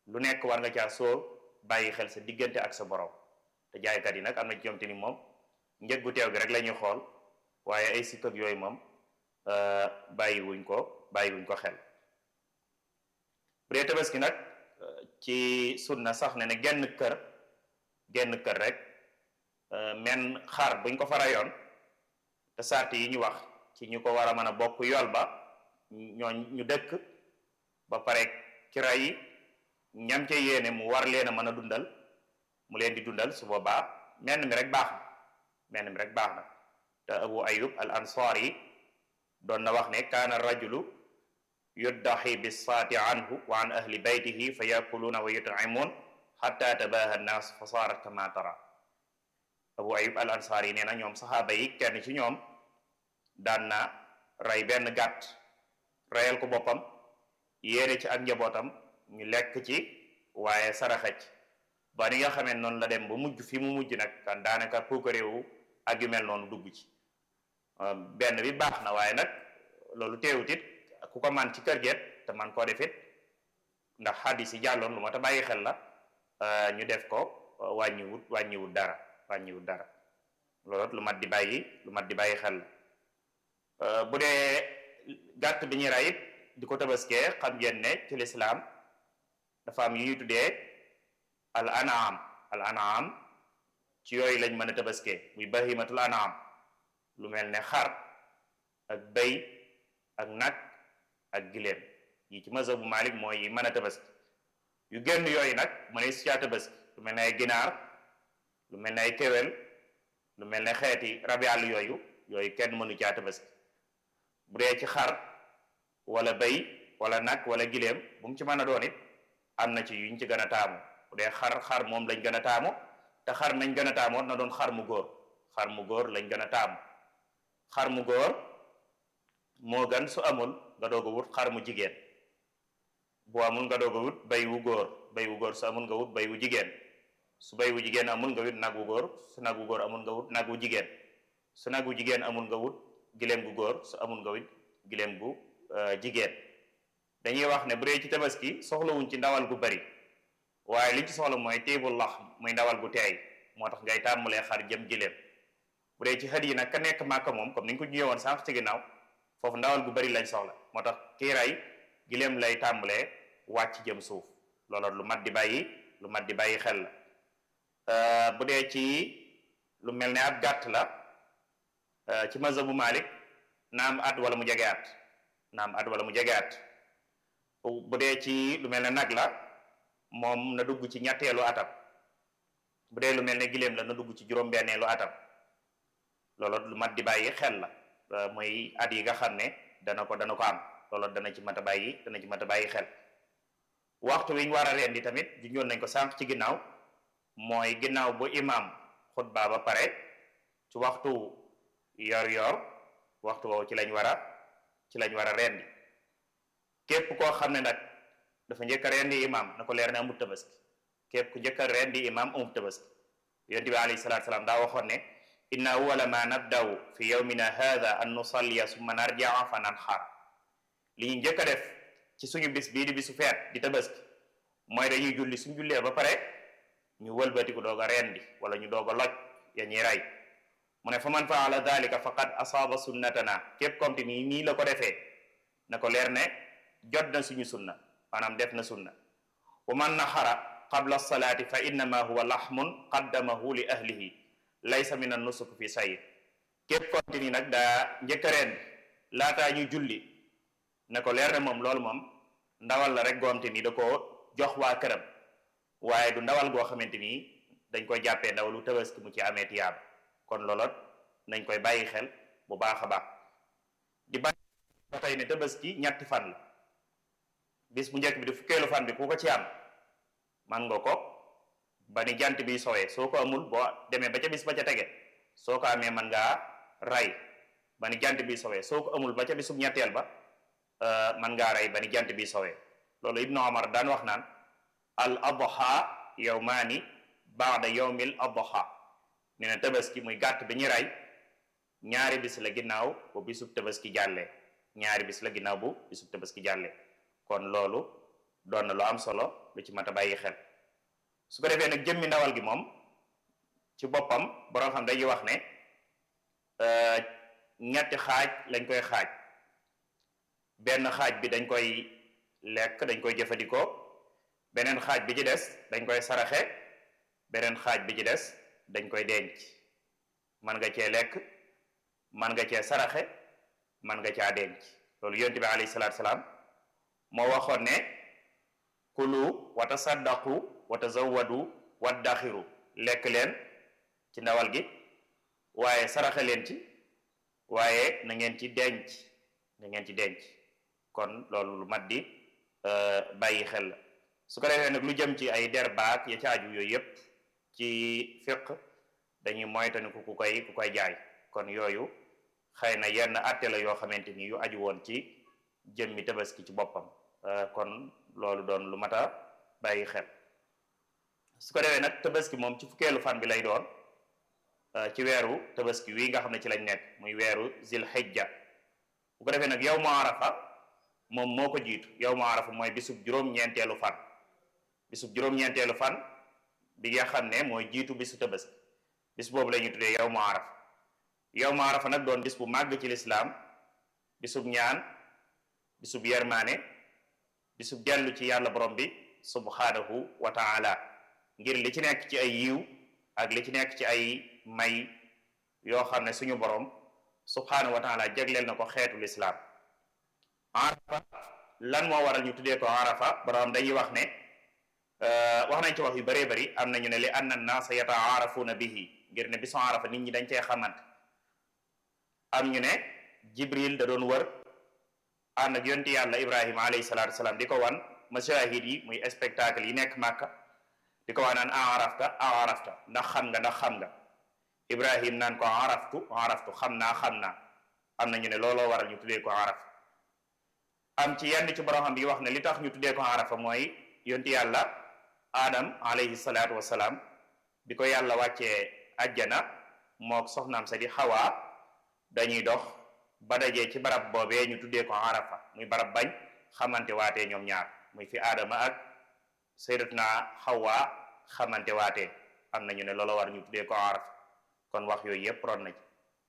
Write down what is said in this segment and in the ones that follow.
lu nekk war nga caa soo bàyyi xel sa diggante ak sa borom te jaaykat yi nag am na ci ñoom te ni moom njëg gu teew gi rek la ñuy xool waaye ay sikk ak yooyu moom bàyyi wuñ ko bàyyi wuñ ko xel bu dee tabaski nag ci sunna sax ne ne genn kër genn kër rek men xar buñ ko fa rayoon te sart yi ñu wax ci ñu ko war a mën a bokk yool ba ñoo ñu dëkk ba pare ki ray ñam ca yéene mu war leen a mën a dundal mu leen di dundal su boobaa menn mi rek baax na menn mi rek baax na te abu ayub al ansar yi doon na wax ne kaana rajulu yuddaxi bisaati anhu wa an ahli baytihi fa yakuluuna wa yutcimuun xatta tabaha nnaas fa saarat kama tara abu ayub al ansar yi nee na ñoom saxaaba yi kenn ci ñoom daan na rey benn gàtt reyal ko boppam yéene ci ak njabootam ñu lekk ci waaye saraxa ci ba ni nga xamee noonu la dem ba mujj fi mu mujj nag kan daanaka puukaréewu ak yu mel noonu dugg ci benn bi baax na waaye nag loolu teewut it ku ko man ci kër geet te man koo def it ndax xaddis yi jàlloon lu ma ta bàyyi xel la ñu def ko wàññiwut wàññiwut dara wàññiwut dara loolu lu mat di bàyyi lu mat di bàyyi xel la bu dee gàtt bi ñuy rey it di ko tabaskee xam ngeen ne ci lislaam dafa am yu ñuy tuddee al anaam al anaam ci yooyu lañ mën a tabaskee muy bahimatul anaam lu mel ne xar ak bëy ak nag ak giléem yi ci mazhabu Malik mooy yi mën a tabaski yu génn yooyu nag mëne si caa tabaski lu mel ne ay ginaar lu mel ne ay kéwél lu mel ne xeeti rabi àll yooyu yooyu kenn mënu caa tabaski bu dee ci xar wala bëy wala nag wala giléem bu mu ci mën a doon it am na ci yuñ ci gën a taamu bu dee xar xar moom lañ gën a taamu te xar nañ gën a taamoon na doon xar mu góor xar mu góor lañ gën a taamu xar mu góor moo gën su amul nga doog a wut xar mu jigéen bu amul nga doog a wut bay wu góor bay wu góor su amul nga wut bay wu jigéen su bay wu jigéen amul nga wut nag wu góor su nag wu góor amul nga wut nag wu jigéen su nag wu jigéen amul nga wut giléem gu góor su amul nga wut giléem gu jigéen dañuy wax ne bu dee ci tabaski soxlawuñ ci ndawal gu bari waaye li ci soxla mooy téebul lax muy ndawal gu teey moo tax ngay tàmbalee xar jëm giléem bu dee ci xët yi nag ka nekk màkka moom comme ni ñu ko ñëwoon sànq ci ginnaaw foofu ndawal gu bari lañ soxla moo tax kii ray giléem lay tàmbalee wàcc jëm suuf loolu lu mat di bàyyi lu mat di bàyyi xel la bu dee ci lu mel ne ab gàtt la ci mazhabu Malik naam at wala mu jege at naam at wala mu jege at bu dee ci lu mel ne nag la moom na dugg ci ñetteelu atam bu dee lu mel ne giléem la na dugg ci juróom-benneelu atam loolu lu mat di bàyyi xel la mooy at yi nga xam ne dana ko dana ko am loolu dana ci mat a bàyyi dana ci mat a bàyyi xel waxtu wi ñu war a rendi tamit junjoon nañ ko sànq ci ginnaaw mooy ginnaaw bu imam xutba ba pare ci waxtu yor-yor waxtu woowu ci lañ war a ci lañ war a rendi képp koo xam ne nag dafa njëkk a rendi imam na ko leer ne amul tabaski képp ku njëkk a rendi imam amul tabaski yonent bi alayhi salaatu salaam daa waxoon ne inna awwala ma nabdaw fi yawmina hadha an nusalliya summa narjaa fa nanxar li ñu njëkk a def ci suñu bis bii di bisu feet di tabaski mooy dañuy julli suñu jullee ba pare ñu wëlbatiku doog a rendi wala ñu doog a loj ya ñuy rey mu ne fa man faala dalika faqad asaaba sunnatana képp comme te nii nii la ko defee na ko leer ne jot na suñu sunna maanaam def na sunna wa man naxara qabla salaati fa innama huwa laxmun qaddamahu li ahlihi laysa min an nusuk fi sayid képp konti ni nag daa njëkk a rendi laataa ñu julli ne ko leer ne moom loolu moom ndawal la rek goomte ni da ko jox waa këram waaye du ndawal goo xamante ni dañ koy jàppee ndawalu tabaski mu ci amee tiyaab kon loolot nañ koy bàyyi xel bu baax a baax di bàyyi ba tey ne tabaski ñetti fan la bis bu njëkk bi di fukkeelu fan bi ku ko ci am man nga ko ba ni jant bi sowee soo ko amul boo demee ba ca bis ba ca tege soo ko amee man ngaa ray ba ni jant bi sowee soo ko amul ba ca bisub ñetteel ba man ngaa ray ba ni jant bi sowee loolu ibnu omar daan wax naan al adha yawmaani baada yawmil adha nee na tabaski muy gàtt bi ñu ray ñaari bis la ginnaaw bu bisub tabaski jàllee ñaari bis la ginnaaw bu bisub tabaski jàllee kon loolu doon na lu am solo lu ci mat a bàyyi xel su ko defee nag jëmmi ndawal gi moom ci boppam borom xam dañuy wax ne ñetti xaaj lañ koy xaaj benn xaaj bi dañ koy lekk dañ koy jëfandikoo beneen xaaj bi ci des dañ koy saraxe beneen xaaj bi ci des dañ koy denc man nga cee lekk man nga cee saraxe man nga caa denc loolu yonent bi alayhi salaatu salaam moo waxoon ne kulu wa tasaddaqu wa tazawwadu waddaxiru lekk leen ci ndawal gi waaye saraxe leen ci waaye na ngeen ci denc na ngeen ci denc kon loolu lu mat di bàyyi xel la su ko defee nag lu jëm ci ay der baak ya caaju yooyu yépp ci fiq dañuy moytaniku ku koy ku koy jaay kon yooyu xëy na yenn atte la yoo xamante ni yu aju woon ci jëmmi tabaski ci boppam kon loolu doon lu mat a bàyyi xel su ko defee nag tabaski moom ci fukkeelu fan bi lay doon ci weeru tabaski wi nga xam ne ci lañ nekk muy weeru zil hijja bu ko defee nag yow mu arafa moom moo ko jiitu yow mu arafa mooy bisub juróom-ñeenteelu fan bisub juróom-ñeenteelu fan bi nga xam ne mooy jiitu bisu tabaski bis boobu la ñuy tuddee yow mu arafa yow mu arafa nag doon bis bu màgg ci lislaam bisub ñaan bisub yermaane bisub dellu ci yàlla borom bi subhanahu wa taala ngir li ci nekk ci ay yiw ak li ci nekk ci ay may yoo xam ne suñu borom subhanahu wa taala jagleel na ko xeetu lislaam arafa lan moo waral ñu tuddee ko arafa borom dañuy wax ne wax nañ ci wax yu bëree bëri am nañu ne li anna naasa yataarafuna bihi ngir ne bisu arafa nit ñi dañ cee xamante am ñu ne jibril da doon wër ànd ak yonti yàlla ibrahima alayhi salatu wasalaam di ko wan mashahid yi muy spectacle yi nekk màkka di ko wax naan arafta arafta ndax xam nga ndax xam nga ibrahim naan ko araftu araftu xam naa xam naa am na ñu ne looloo waral ñu tuddee ko arafa am ci yenn ci borom xam bi wax ne li tax ñu tuddee ko arafa mooy yonti yàlla adam alayhi salatu wasalaam bi ko yàlla wàccee ajjana mook soxnaam sa di xawaa dañuy dox ba dajee ci barab boobee ñu tuddee ko arafa muy barab bañ xamante waatee ñoom ñaar muy fi aadama ak sayyidatuna xawa xamante waatee am nañu ne loola war ñu tuddee ko arafa kon wax yooyu yépp ron na ci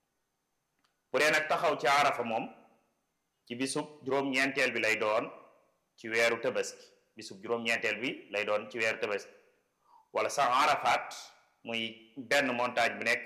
bu dee nag taxaw ci arafa moom ci bisub juróom-ñeenteel bi lay doon ci weeru tabaski bisub juróom-ñeenteel bi lay doon ci weeru tabaski wala sax arafaat muy benn montagne bi nekk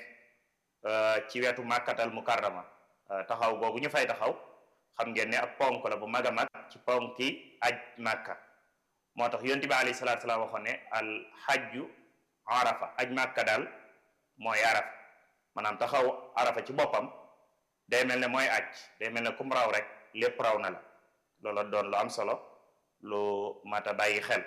ci wetu màkkatal mukarrama taxaw boobu ñu fay taxaw xam ngeen ne ab ponk la bu mag a mag ci ponki aj màkka moo tax yonent bi alayhi salaatu salaam waxoon ne al xajju arafa aj màkka daal mooy arafa maanaam taxaw arafa ci boppam day mel ne mooy aj day mel ne kum raw rek lépp raw na la loolu doon lu am solo lu mat a bàyyi xel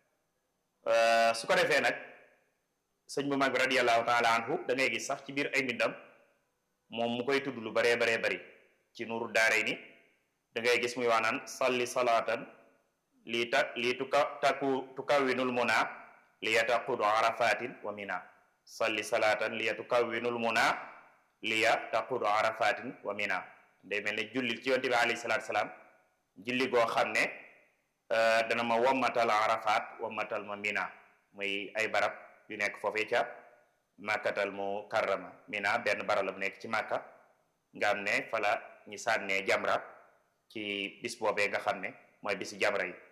su ko defee nag sëñ bu mag bi radiallahu taala anhu da ngay gis sax ci biir ay mbindam moom mu koy tudd lu baree baree bari ci nuuru daaray ni da ngay gis muy wax naan salli salaatan lii ta lii tuka taku tukawwinul muna li yataqudu arafatin wa mina salli salaatan li tukawwinul muna li yataqudu arafatin wa mina day mel ne julli ci yonte bi alayhi salaatu salaam julli goo xam ne dana ma wammatal arafat wammatal ma mina muy ay barab yu nekk foofee ca màkkatal mu karrama mina benn barab la bu nekk ci màkka nga xam ne fala ñi sànnee jamra ci bis boobee nga xam ne mooy bisi jamra yi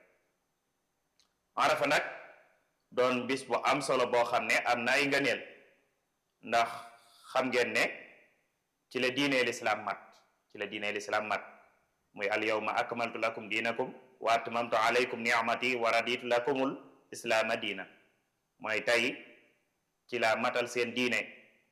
arafa nag doon bis bu am solo boo xam ne am na ay ngëneel ndax xam ngeen ne ci la diinee lislaam mat ci la diinee lislaam mat muy al yawma akmaltu lakum diinakum wa atmamtu alaykum ni'mati wa raditu lakumul islaama diina mooy tey ci la matal seen diine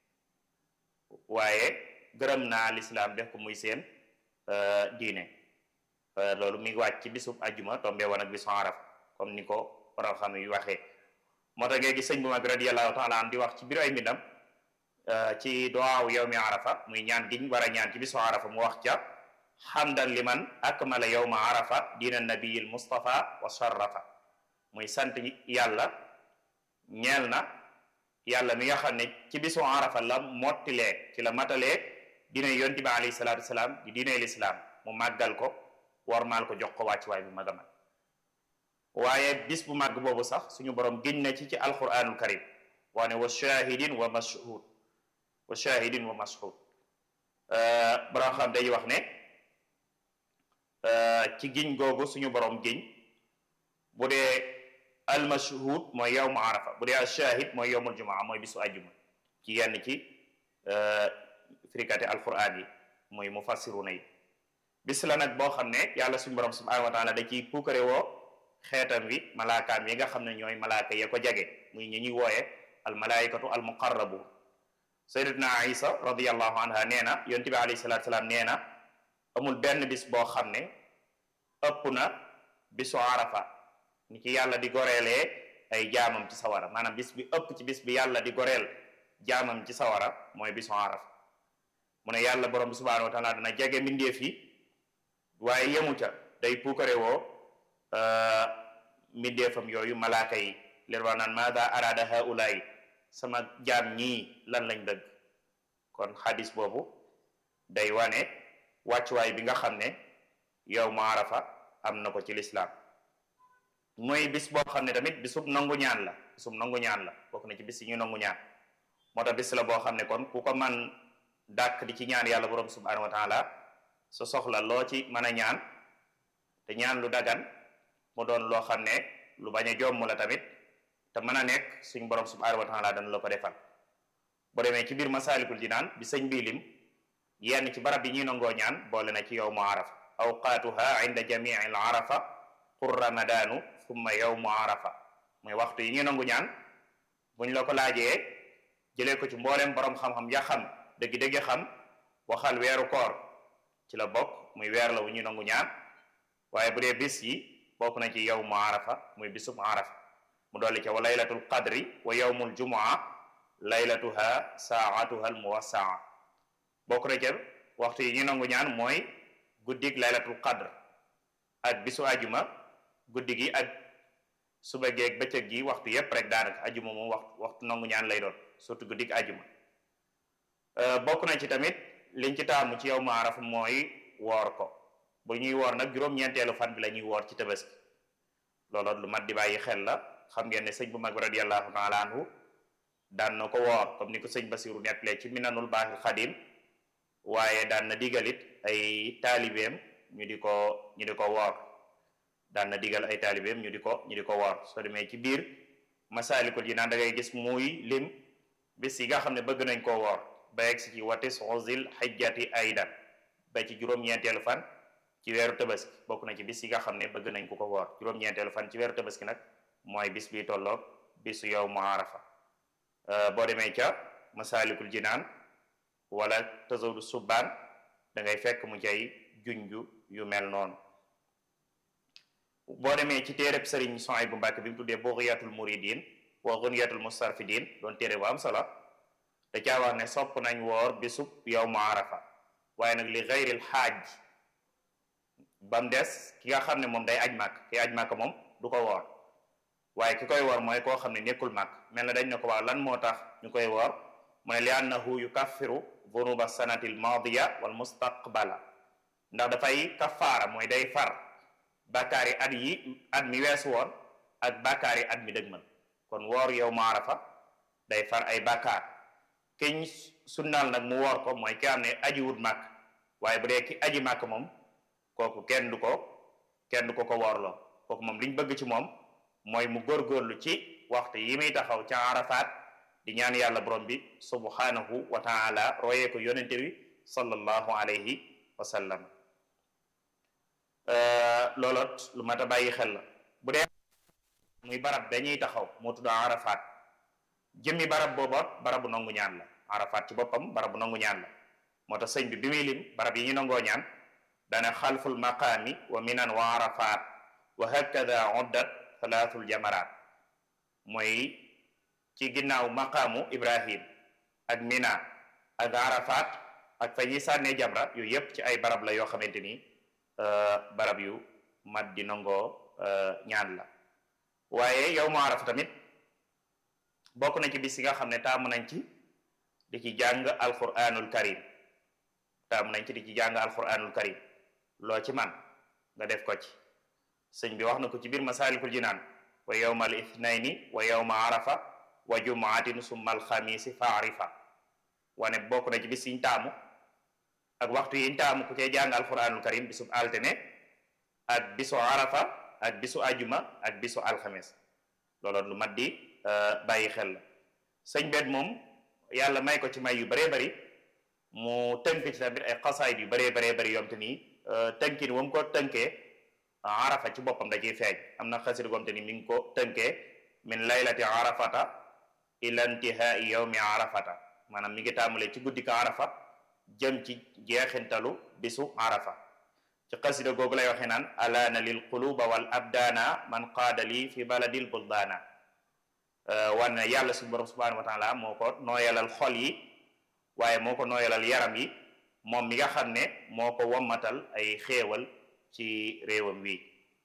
waaye gërëm naa lislaam def ko muy seen diine loolu mi ngi wàcc ci bisub ajjuma tombe woon ak bisu araf comme ni ko borom xam yu waxee moo tax ngay gis sëñ bu mag radiallahu taala an di wax ci biir ay mbindam ci duwaaw yawmi arafa muy ñaan giñ war a ñaan ci bisu arafa mu wax ca xamdan liman akmala yawma arafa diina nabiyil mustafa wa sharrafa muy sant yàlla ñeel na yàlla mi nga xam ne ci bisu arafa la mottilee ci la matalee diine yonti bi alayhi salaatu wasalaam di diine lislaam mu màggal ko warmaal ko jox ko wàcc waay bu mag a mag waaye bis bu màgg boobu sax suñu borom giñ na ci ci alquranul karim waane wa shahidin wa mashhud wa shahidin wa mashhud borom xam day wax ne ci giñ googu suñu borom giñ bu dee almashhud mooy yawmu arafa bu dee ashahid mooy yawmul jumaa mooy bisu ajjuma ci yenn ci firikati alquran yi mooy mufassiruna yi bis la nag boo xam ne yàlla suñu borom subhanahu wa taala da ciy puukare woo xeetam wi malaakaam yi nga xam ne ñooy malaaka ya ko jage muy ñi ñuy wooye al malaikatu al muqarrabu sayyidatuna isa radiallahu anha nee na yonent bi alayhi salatu salaam nee na amul benn bis boo xam ne ëpp na bisu arafa ni ci yàlla di goreelee ay jaamam ci sawara maanaam bis bi ëpp ci bis bi yàlla di goreel jaamam ci sawara mooy bisu arafa mu ne yàlla borom bi subhanahu wa taala dana jege mbindeef yi waaye yemu ca day puukare woo mbindeefam yooyu malaaka yi leen wax naan maada arada haulaay sama jaam ñii lan lañ dëgg kon xadis boobu day wane wàccuwaay bi nga xam ne yow mu arafa am na ko ci lislaam mooy bis boo xam ne tamit bisub nangu ñaan la bisub nangu ñaan la bokk na ci bis yi ñu nangu ñaan moo tax bis la boo xam ne kon ku ko man dàkk di ci ñaan yàlla borom subhanahu wa taala su soxla loo ci mën a ñaan te ñaan lu dagan mu doon loo xam ne lu bañ a jomm la tamit te mën a nekk suñ borom subhanahu wa taala dana la ko defal boo demee ci biir masaalikul jinaan bi sëñ bii lim yenn ci barab yi ñuy nangoo ñaan boole na ci yawmu arafa awqaatuha inda jamii al arafa qur ramadaanu thumma yawmu arafa mooy waxtu yi ñuy nangu ñaan buñ la ko laajee jëlee ko ci mbooleem borom xam-xam ya xam dëgg-dëgg xam waxal weeru koor ci la bokk muy weer la wu ñuy nangu ñaan waaye bu dee bis yi bokk na ci yawmu arafa muy bisub arafa mu dolli ca wa laylatul qadri wa yawmul jumaa laylatuha saatuha al muwassaa bokk na ca waxtu yi ñu nangu ñaan mooy guddig laylatul qadr ak bisu ajuma guddi gi ak suba geeg bëccëg gi waxtu yépp rek daanaka ajuma moom waxtu waxtu nangu ñaan lay doon surtout guddig ajuma bokk na ci tamit liñ ci taamu ci yow mu arafa mooy woor ko bu ñuy woor nag juróom-ñeenteelu fan bi la ñuy woor ci tabaski loolu lu mat di bàyyi xel la xam ngeen ne sëñ bu mag bi radiallahu taala anhu daan na ko woor comme ni ko sëñ Basiru nettalee ci minanul baaxil xadim waaye daan na digalit ay taalibeem ñu di ko ñu di ko woor daan na digal ay taalibeem ñu di ko ñu di ko woor soo demee ci biir masaalikul yi naan da ngay gis muy lim bis yi nga xam ne bëgg nañ koo woor ba yegg si ci watis zil xijjati aydan ba ci juróom-ñeenteelu fan ci weeru tabaski bokk na ci bis yi nga xam ne bëgg nañ ko ko woor juróom-ñeenteelu fan ci weeru tabaski nag mooy bis bi tolloog bisu yow mu arafa boo demee ca masaalikul jinaan wala tazawdu subbaan da ngay fekk mu cay junju yu mel noonu boo demee ci téereb sëriñ Suhaybu Mbàkke bi mu tuddee bughyatul muridin wa ghunyatul mustarfidin doon téere bu am solo da caa wax ne sopp nañ woor bisub yow mu arafa waaye nag li gayril xaaj ba mu des ki nga xam ne moom day aj màkk ki aj màkk moom du ko woor waaye ki koy woor mooy koo xam ne nekkul màkk mel na dañ ne ko waaw lan moo tax ñu koy woor mu ne li annahu yukaffiru dunuba sanati al madiya wal mustaqbala ndax dafay kafaara mooy day far bàkkaari at yi at mi weesu woon ak bàkkaari at mi dëgmal kon woor yow mu arafa day far ay bàkkaar kiñ sunnaal nag mu woor ko mooy ki am ne aji wut màkk waaye bu dee ki aji màkk moom kooku kenn du ko kenn du ko ko woorloo kooku moom liñ bëgg ci moom mooy mu góorgóorlu ci waxtu yi muy taxaw ca arafaat di ñaan yàlla borom bi subhanahu wa taala royee ko yonente bi sallallahu alayhi wa sallam looloot lu mat a bàyyi xel la bu dee muy barab dañuy taxaw moo tudd arafaat jëmmi barab booboot barabu nangu ñaan la arafaat ci boppam barabu nangu ñaan la moo tax sëñ bi bi muy lim barab yi ñu nangoo ñaan dana xalful maqaami wa minan wa arafaat wa hakada uddat salaatul jamaraat mooy ci ginnaaw maqaamu ibrahim ak mina ak arafaat ak fa ñuy sànnee jamra yooyu yépp ci ay barab la yoo xamante ni barab yu mat di nangoo ñaan la waaye yow mu arafa tamit bokk na ci bis yi nga xam ne taamu nañ ci di ci jàng alquranul karim taamu nañ ci di ci jàng alquranul karim loo ci man nga def ko ci sëñ bi wax na ko ci biir masaalikul jinaan wa yowma al ithnayni wa yowma arafa wa jumaatin summa alxamisi fa arifa wane bokk na ci bis yiñ taamu ak waxtu yiñ taamu ku cay jàng alquranul karim bisub altine ak bisu arafa ak bisu ajuma ak bisu alxames loolu lu mat di bàyyi xel la sëñ bet moom yàlla may ko ci may yu baree bari mu tënk ci tamit ay xasaayid yu baree baree bari yom te nii tënkin wam ko tënkee arafa ci boppam da ciy feeñ am na xasida gom te ni mi ngi ko tënkee min laylati arafata ila intihai yawmi arafata maanaam mi ngi tàmbalee ci guddi ka arafa jëm ci jeexintalu bisu arafa ci xasida googu lay waxee naan alaana lil quluba wal abdaana man qaada lii fi baladil buldaana wan na yàlla suñu borom subhanahu wa taala moo ko nooyalal xol yi waaye moo ko nooyalal yaram yi moom mi nga xam ne moo ko wommatal ay xéewal ci réewam wi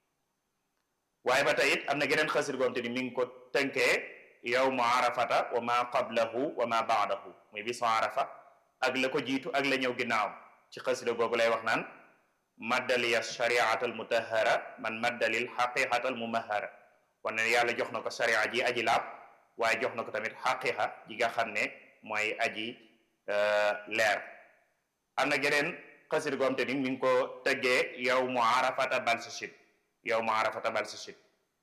waaye ba tey it am na geneen xasir goom te ni mi ngi ko tënkee yawmu arafata wa ma qablahu wa ma baadahu muy bisu arafa ak la ko jiitu ak la ñëw ginnaaw ci xasida googu lay wax naan maddaliya shariata al mutahara man maddalil xaqiqata al mumahara wane ne yàlla jox na ko sharia ji aji laab waaye jox na ko tamit xaqiqa ji nga xam ne mooy aji leer am na geneen xasida goom te ni mi ngi ko tëggee yawmu arafata balsashid yawmu arafata balsashid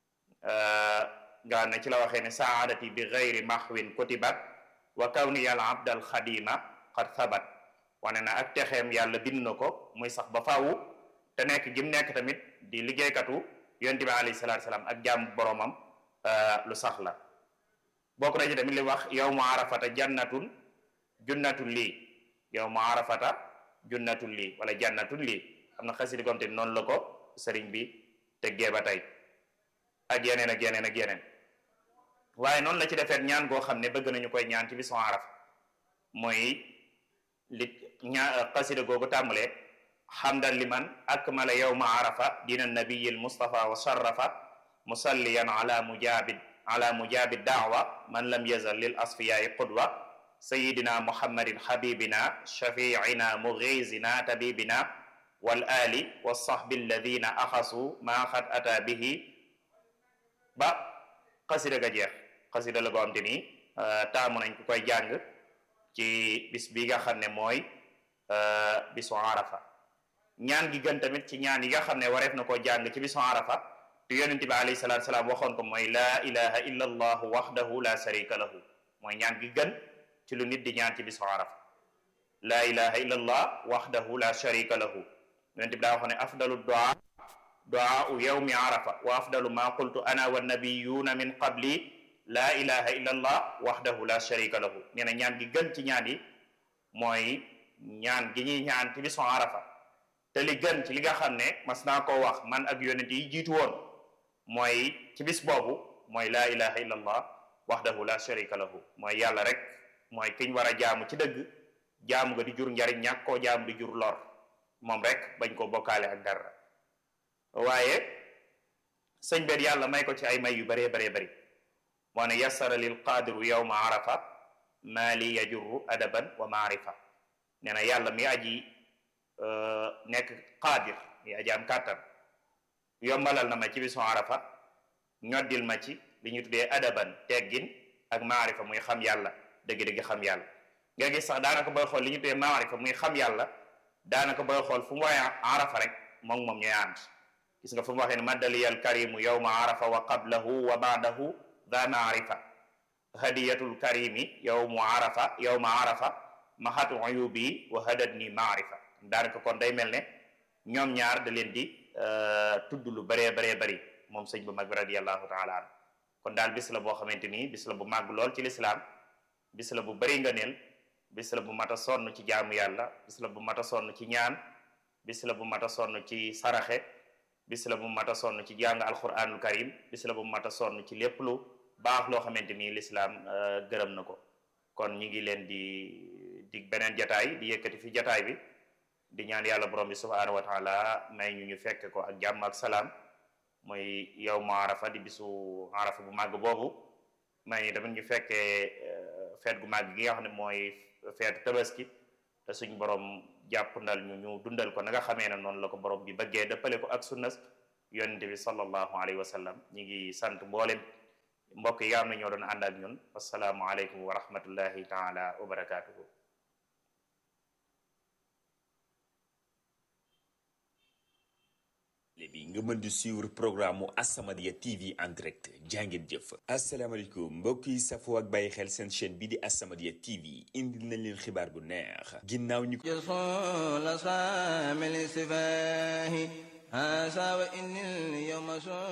nga ne ci la waxee ne saadati bi gayri mahwin kutibat wa kawni yàlla abdal xadima qad thabat wane na ak texeem yàlla bind na ko muy sax ba faawu te nekk gim nekk tamit di liggéeykatu yonent bi alayhi salaatu salaam ak jaam boromam lu sax la bokk na ci tamit li wax yawmu arafata jannatun junnatun lii yawmu arafata junnatun lii wala jannatun lii am na xasidi gom te noonu la ko sëriñ bi teggee ba tey ak yeneen ak yeneen ak yeneen waaye noonu la ci defeet ñaan goo xam ne bëgg nañu koy ñaan ci bisu arafa mooy li ñaa xasida googu tàmbalee xamdan liman akmala yawma arafa dina nabiyi almustafa wa sharafa musalliyan ala mujabid ala mujabi daawa man lam yazal lil asfiyai qudwa sayidina muhammadin habibina shafiina mughizina tabibina wal ali wa sahbi alladina axasu ma xad ata bihi ba xasida ga jeex xasida la goo xam te ni taamu nañ ku koy jàng ci bis bi nga xam ne mooy bisu arafa ñaan gi gën tamit ci ñaan yi nga xam ne wareef na koo jàng ci bisu arafa te yonente bi alayhi salatu salaam waxoon ko mooy laa ilaha illa allahu waxdahu la sharika lahu mooy ñaan gi gën ci lu nit di ñaan ci bisu arafa laa ilaha illa allah waxdahu la sharika lahu yonente bi daa waxoon ne afdalu duaa duaau yawmi arafa wa afdalu ma qultu ana wa nabiyuna min qabli laa ilaha illa allah waxdahu la sharika lahu nee na ñaan gi gën ci ñaan yi mooy ñaan gi ñuy ñaan ci bisu arafa te li gën ci li nga xam ne mas naa koo wax man ak yonent yi jiitu woon mooy ci bis boobu mooy laa ilaha illa allah waxdahu la sharika lahu mooy yàlla rek mooy kiñ war a jaamu ci dëgg jaamu nga di jur njariñ ñàkk koo jaamu di jur lor moom rek bañ koo bokkaale ak dara waaye sëñ bet yàlla may ko ci ay may yu baree baree bari moo ne yassara lil qaadiru yawma arafa maa li yajurru adaban wa maarifa nee na yàlla mi aji nekk qaadir mi aji am kàttan yombalal na ma ci bisu arafa ñoddil ma ci li ñu tuddee adaban teggin ak maarifa muy xam yàlla dëgg-dëgg xam yàlla nga gis sax daanaka booy xool li ñu tuddee maarifa muy xam yàlla daanaka booy xool fu mu waaye arafa rek moom moom ñooy ànd gis nga fu mu waxee ne maddaliyal karimu yawma arafa wa qablahu wa baadahu da maarifa hadiyatul karimi yawmu arafa yawma arafa mahatu uyubi wa hadadni maarifa daanaka kon day mel ne ñoom ñaar da leen di tudd lu bëree baree bëri moom sëñ bu mag bi radiallahu taala an kon daal bis la boo xamante nii bis la bu màgg lool ci lislaam bis la bu bëri nga neel bis la bu mat a sonn ci jaamu yàlla bis la bu mat a sonn ci ñaan bis la bu mat a sonn ci saraxe bis la bu mat a sonn ci jàng alquranul karim bis la bu mat a sonn ci lépp lu baax loo xamante ni lislaam gërëm na ko kon ñi ngi leen di dig beneen jataay di yëkkati fi jataay bi di ñaan yàlla borom bi subhanahu wa taala may ñu ñu fekk ko ak jàmm ak salaam mooy yow mu arafa di bisu arafa bu màgg boobu may ñu tamit ñu fekkee feet gu màgg gi nga xam ne mooy feetu tabaski te suñ borom jàpp ndal ñu ñu dundal ko na nga xamee ne noonu la ko borom bi bëggee dëppale ko ak sunnas yonente bi sallallahu alayhi wa sallam ñi ngi sant mboolem mbokk yi nga xam ne ñoo doon ànd ak ñun wasalaamu aleykum wa rahmatullahi taala wa barakatuhu bi nga mën di suivre programme mu As-Samadiyya TV en direct jàngeen jëf asalaamaaleykum mbokk yi safoo ak bàyyi xel seen chaîne bi di As-Samadiyya TV indil nañ leen xibaar bu neex ginnaaw ñu جرسول صامل سفاه هذا وإن اليوم